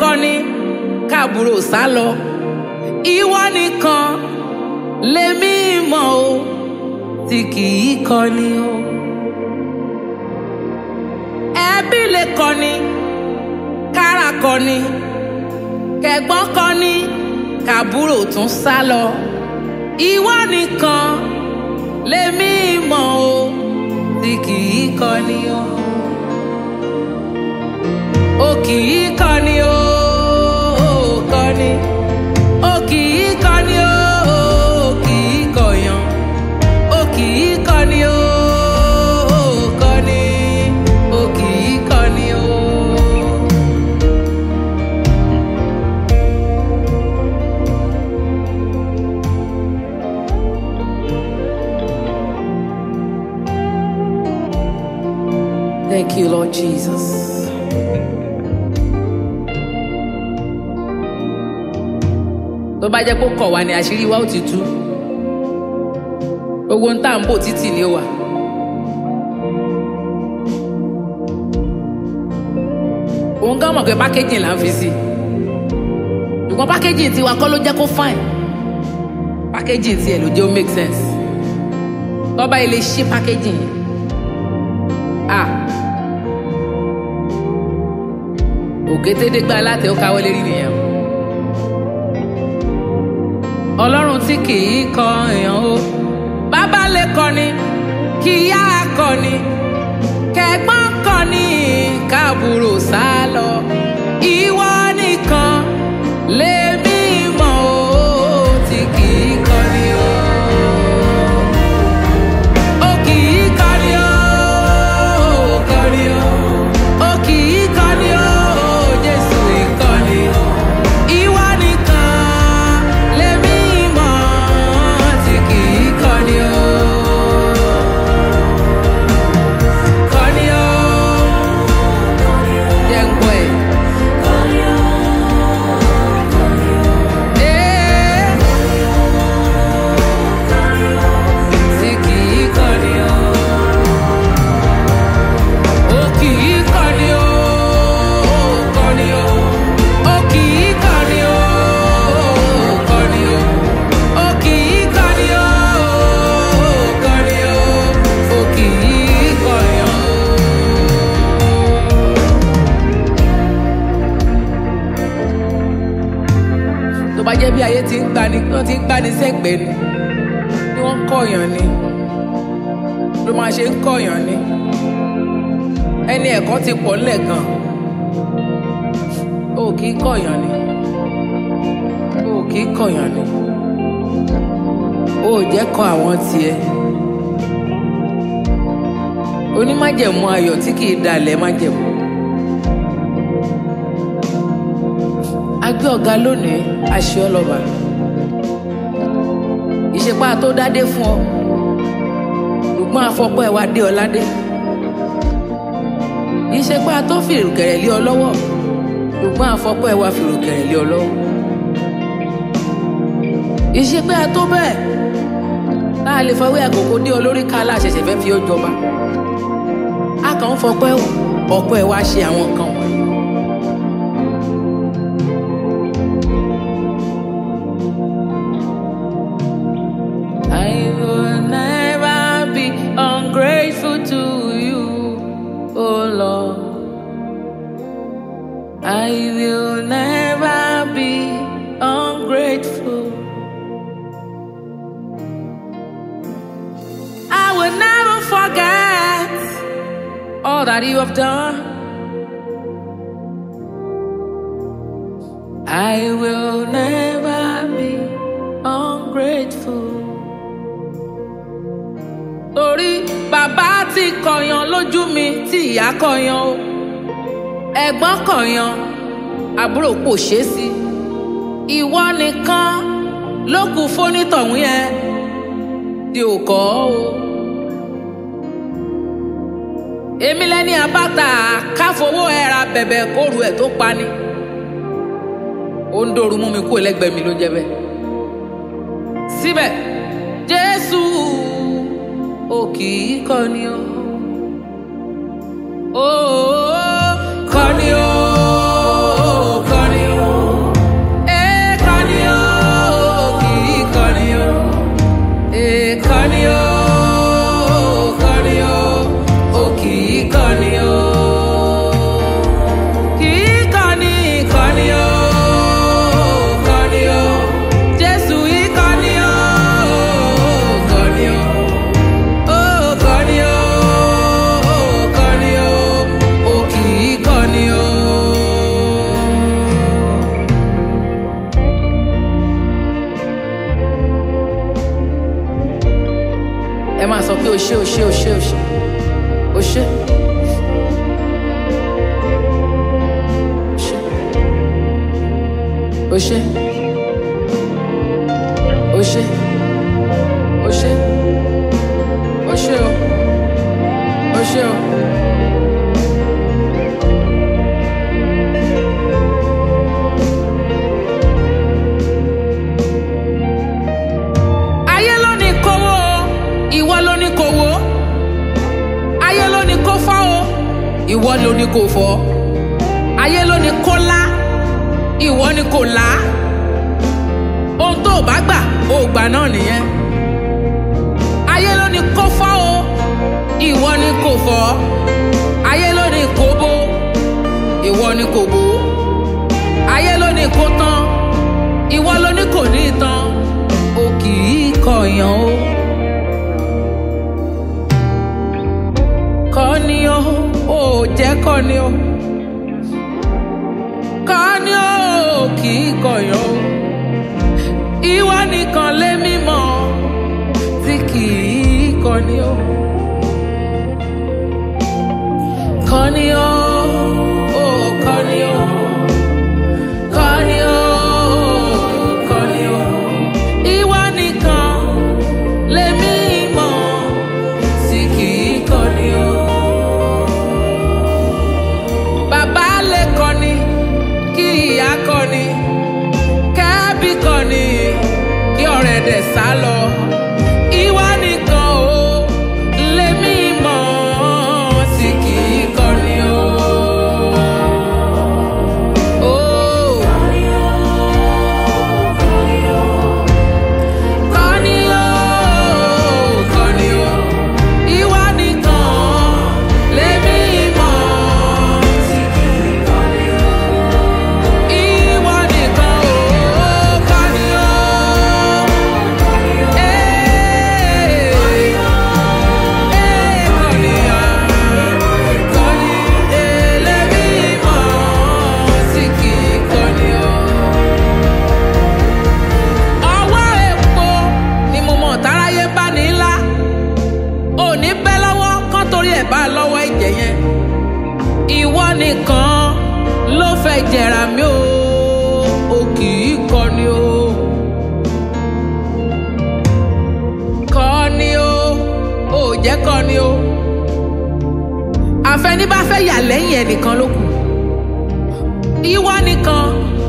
kọ́ni káàbúrò sá lọ ìwọ nìkan lèmi mọ̀ o tí kì í kọ́ni o ẹbí lè kọ́ni kára kọ́ni kẹ̀gbọ́n kọ́ni káàbúrò tún sá lọ ìwọ nìkan lèmi mọ̀ o tí kì í kọ́ni o o kì í kọ́ni o kọ́ni o kì í kọ́ni o kì í kọ̀yàn o kì í kọ́ni o kọ́ni o kì í kọ́ni o. Thank you, Lord Jesus. tó bá jẹ́ pé ó kọ̀ wá ní àṣírí wa ó ti tú gbogbo ń tà ń bò títì ni ó wà. òun gán mọ̀ pé pákéjì là ń fi sí ṣùgbọ́n pákéjì tiwa kọ́ ló jẹ́ kó fine pákéjì tiẹ̀ ló jẹ́ ó make sense tọ́ba ilé ṣí pákéjì yẹn ah òkétédégbá aláàtẹ ó káwọ́ lérí nìyẹn o ọlọ́run tí kì í kọ èèyàn o bàbá lè kọni kì í yá kọni kẹ̀gbọ́n kọni káàbùrò sá lọ ìwọ nìkan lèmi mọ̀ o tí kì í kọni o. Ó kì í kọni o, kọni o. Ó kì í kọni o, Jésù ìkọni o. Ìwọ nìkan lèmi mọ̀ tí kì í kọni o. Kọni o. Jẹ́ ń gbọ́ ẹ̀. Ee. Tí kì í kọni o. Ó kì í kọni o, kọni o. Ó kì í kọni o, kọni o. Ó kì í kọni o, kọni o. Ó kì í kọni o. Tó bá jẹ́ bí ayé ti ń gbani, wọ́n ti ń gbani sẹ́gbẹ̀ẹ́ ni, bí wọ́n ń kọ̀yàn ni, ló máa ṣe ń kọ̀yàn ni ẹni ẹ̀kọ́ ti pọ̀ ńlẹ̀ gan o kì í kọ̀yàn ni o kì í kọ̀yàn ni o ò jẹ́ kọ àwọn tiẹ̀ onímájẹ̀mú ayọ̀ tí kì í dalẹ̀ májẹ̀mú agbé ọ̀gá lónìí aṣọ ọlọ́ba ìṣepá tó dádé fún ọ ṣùgbọ́n afọ́pọ́ ẹ̀ wá dé ọ ládé iṣẹ́ pé a tó fi ìrùkẹ̀rẹ̀ lé ọ lọ́wọ́ ṣùgbọ́n àfọ́pọ́ ẹ wá fi ìrùkẹ̀rẹ̀ lé ọ lọ́wọ́. iṣẹ́ pé a tó bẹ́ẹ̀ tá a lè fọwọ́ àkókò dé ọ lórí ká aláṣẹṣẹ fẹ́ fi ó jọba. a kàn ń fọpẹ́ ọ̀pọ̀ ẹ wá ṣe àwọn nǹkan wọ̀nyí. I will never be ungrateful to you, oh Lord. I will never be ungrateful. I will never forget all that you have done. I will never be ungrateful. Torí bàbá ti kọ̀yàn lójú mi tí ìyá kọ̀yàn o. Ẹ̀gbọ́n kọ̀yàn, àbúrò kò ṣe é sí. Ìwọ nìkan ló kù fónítọ̀hún yẹn tí ò kọ́ o. Èmi lẹ́ni àbáta káfowó ẹ̀ra bẹ̀bẹ̀ kóru ẹ̀ tó pani. Ó ń dòru mú mi kú ẹlẹ́gbẹ̀ẹ́ mi ló jẹ́ bẹ́ẹ̀. Síbẹ̀, Jésù ò kì í kọ́ni o. Ó kọ́ni o, kọ́ni máa sọ pé o ṣé o ṣé o ṣé o ṣé o ṣé. o ṣé o ṣé o ṣé o ṣé o o ṣé o. ayé ló ní kówó o ìwọ ló ní kówó ayé ló ní kó fọ́ o ìwọ ló ní kó fọ́ ayé ló ní kó lá ìwọ ni kò lá ohun tó o bá gbà o ò gbà náà nìyẹn ayé ló ní kó fọ́ o ìwọ ni kò fọ́ ayé ló ní kó bó ìwọ ni kò bó ayé ló ní kó tán ìwọ ló ní kò ní tán o kì í kọ̀yàn o. kọ́ni o ò jẹ́ kọ́ni o kọ́ni o kì í kọ̀yàn o. ìwọ nìkan lé mímọ́ tí kì í kọ́ni o. kọ́ni o ò kọ́ni o. Kọ́ni o, kọ́ni o, ìwọ nìkan lèmi mọ̀ tí kì í kọ́ni o. Bàbá lè kọ́ni, kí ìyá kọ́ni, kẹ́bí kọ́ni, kí ọ̀rẹ́ dẹ̀ sá lọ. Ìwọ nìkan o, lèmi mọ̀ tí kì í kọ́ni o. Oh. Kọ́ni o, kọ́ni o, ìwọ nìkan lèmi mọ̀. Ìwọ nìkan o, kọ́ni o, ee, ee, kọ́ni o, kọ́ni ee, lèmi mọ̀ tí kì í kọ́ni o ọwọ́ epo ni mo mọ̀ táráyé bá ní ńlá òní bẹ́ lọ́wọ́ kán torí ẹ̀ bá lọ́wọ́ ẹ̀jẹ̀ yẹn ìwọ nìkan ló fẹ́ jẹ̀rà mí o o kì í kọni o kọni o ò jẹ́ kọni o àfẹnibá fẹ́ yà lẹ́yìn ẹnìkan ló kù ìwọ nìkan